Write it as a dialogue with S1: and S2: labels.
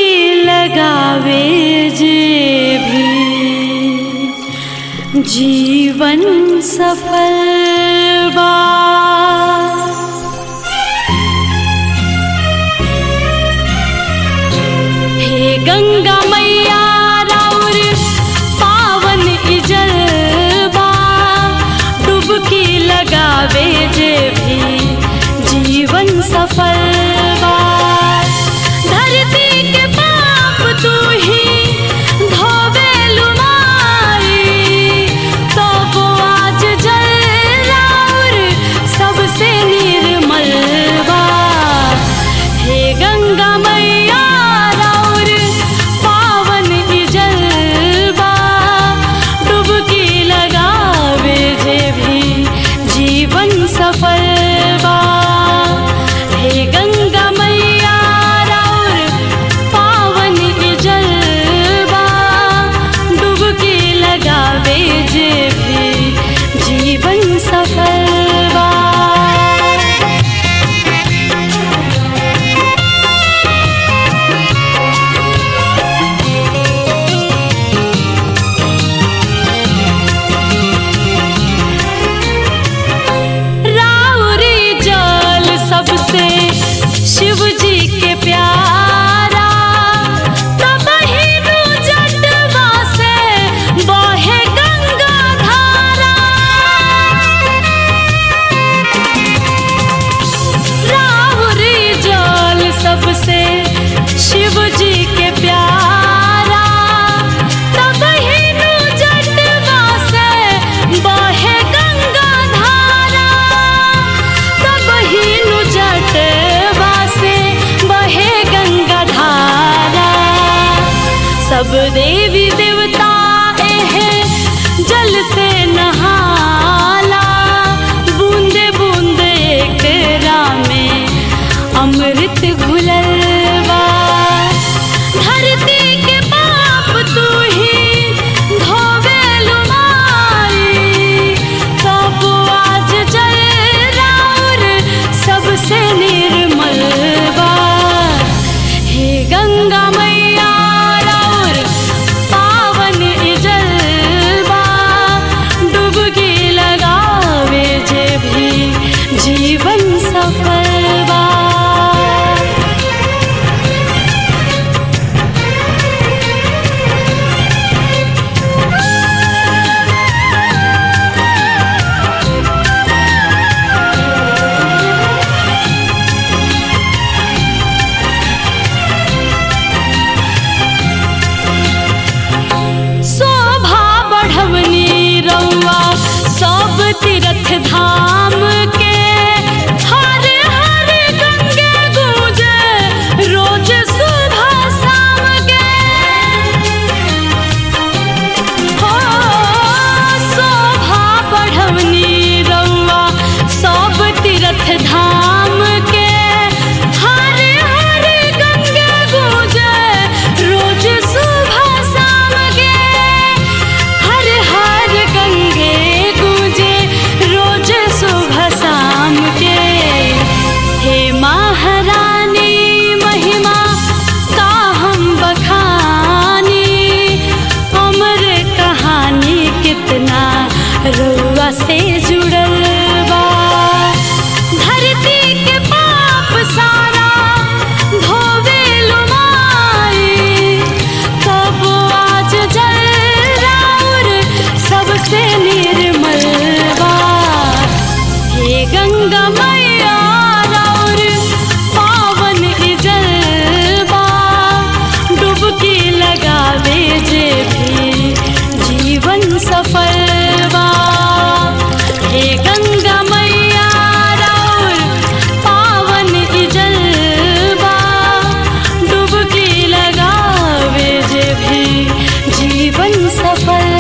S1: लगावे जे भी जीवन सफल बा हे गंगा मैया राउर पावन इजलबा डुबकी लगावे जे भी जीवन सफल बा धरती के पाप तू ही धोवे लुमाई तो वो आज जल राउर सबसे निर्मल बा हे गंगा मैया राउर पावन इजलबा डुबकी लगावे जे भी जीवन सफल बा हे गंगा मैया राउर पावन इजलबा डुबकी लगावे जे भी जीवन सफल बा राउरी जल सबसे शिव जी के प्यारा तब हिनु जटवा से बहे गंगा धारा राउरी जल सबसे शिव जी के प्यारा तब हिनु जटवा से बहे गंगा धारा तब हिनु जटवा से बहे गंगा धारा सब देवी देवता एहे जल से नहाला बूंदे बूंदे एकरा में अमृत घुलल बा धरती के पाप तू ही धोवे लुमाई तब आज जल राउर सबसे निर्मल बा हे गंगा मैया राउर पावन इजलबा डुबकी लगावे जे भी जीवन सफल बा शोभा बढ़वनी रउआ सब तीर्थ धाम के हर हर गंगे गूंजे रोज सुबह शाम के हो शोभा बढ़वनी रउआ सब तीर्थ धाम के हर हर गंगे गूंजे रोज सुबह शाम के हर हर गंगे गूंजे रोज सुबह शाम के हे महारानी महिमा का हम बखानी अमर कहानी कितना रुआ से जुड़ल बा धरती के पाप सारा धोवे लुमाई तब आज जल राउर सबसे निर्मल बा हे गंगा मैया राउर पावन इजलबा डुबकी लगावे जे भी जीवन सफल बा हे गंगा मैया राउर पावन इजलबा डुबकी लगावे जे भी जीवन सफल